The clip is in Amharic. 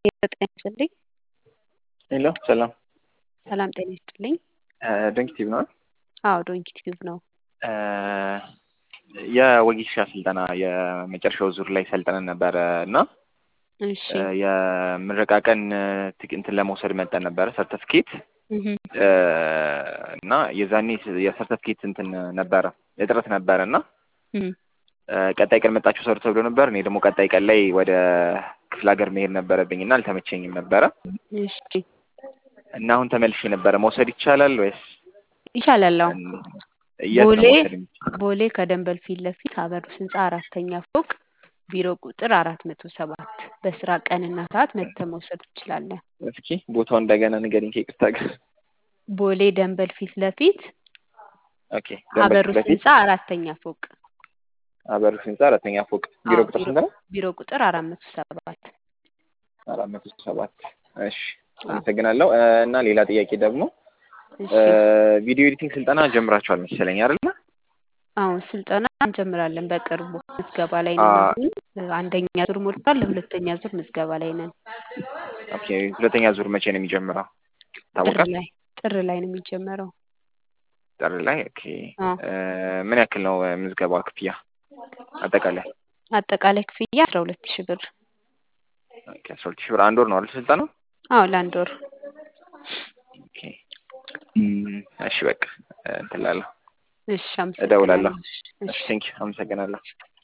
ጤና ይስጥልኝ። ሄሎ ሰላም ሰላም ጤና ይስጥልኝ። ዶንኪቲቭ ነው። አዎ ዶንኪቲቭ ነው። የወጌሻ ስልጠና የመጨረሻው ዙር ላይ ሰልጠነን ነበረ እና እሺ የምረቃ ቀን ትክ- እንትን ለመውሰድ መጠን ነበረ ሰርተፍኬት እህ እና የዛኔ የሰርተፍኬት እንትን ነበረ እጥረት ነበረ እና እህ ቀጣይ ቀን መጣችሁ ሰሩ ተብሎ ነበር። እኔ ደግሞ ቀጣይ ቀን ላይ ወደ ክፍለ ሀገር መሄድ ነበረብኝ እና አልተመቸኝም ነበረ እሺ እና አሁን ተመልሼ ነበረ። መውሰድ ይቻላል ወይስ ይቻላል። አዎ የት ነው ቦሌ መውሰድ የሚቻለው? ቦሌ ከደንበል ፊት ለፊት አበሩስ ህንፃ አራተኛ ፎቅ ቢሮ ቁጥር አራት መቶ ሰባት በስራ ቀንና ሰዓት መጥተህ መውሰድ ትችላለህ። እስኪ ቦታው እንደገና ንገሪኝ ከይቅርታ ጋር። ቦሌ ደንበል ፊት ለፊት ኦኬ ደንበል አበሩስ ፊት ለፊት ህንፃ አራተኛ ፎቅ አበሩስ ህንፃ አራተኛ ፎቅ ቢሮ አዎ፣ ቁጥር ቢሮ ስንት ነው? ቢሮ ቁጥር አራት መቶ ሰባት አራት መቶ ሰባት እሺ አመሰግናለሁ። እ፣ እና ሌላ ጥያቄ ደግሞ እሺ እ፣ ቪዲዮ ኤዲቲንግ ስልጠና ጀምራችኋል መሰለኝ አይደለ? አሁን ስልጠና እንጀምራለን በቅርቡ ምዝገባ ላይ አ ነን። አሁን አንደኛ ዙር ሞልቷል። ለሁለተኛ ዙር ምዝገባ ላይ ነን። ኦኬ ሁለተኛ ዙር መቼ ነው የሚጀምረው? ጥር ይታወቃል? ላይ ጥር ላይ ነው የሚጀመረው። ጥር ላይ ኦኬ። አዎ እ፣ ምን ያክል ነው እ፣ ምዝገባ ክፍያ አጠቃላይ? አጠቃላይ ክፍያ አስራ ሁለት ሺህ ብር። ኦኬ አስራ ሁለት ሺህ ብር አንድ ወር ነው አይደል ስልጠናው? አዎ ለአንድ ወር። ኦኬ እም፣ እሺ በቃ እ፣ እንትን እላለሁ እሺ እደውላለሁ። አመሰግናለሁ። እሺ እሺ ቴንኪው አመሰግናለሁ።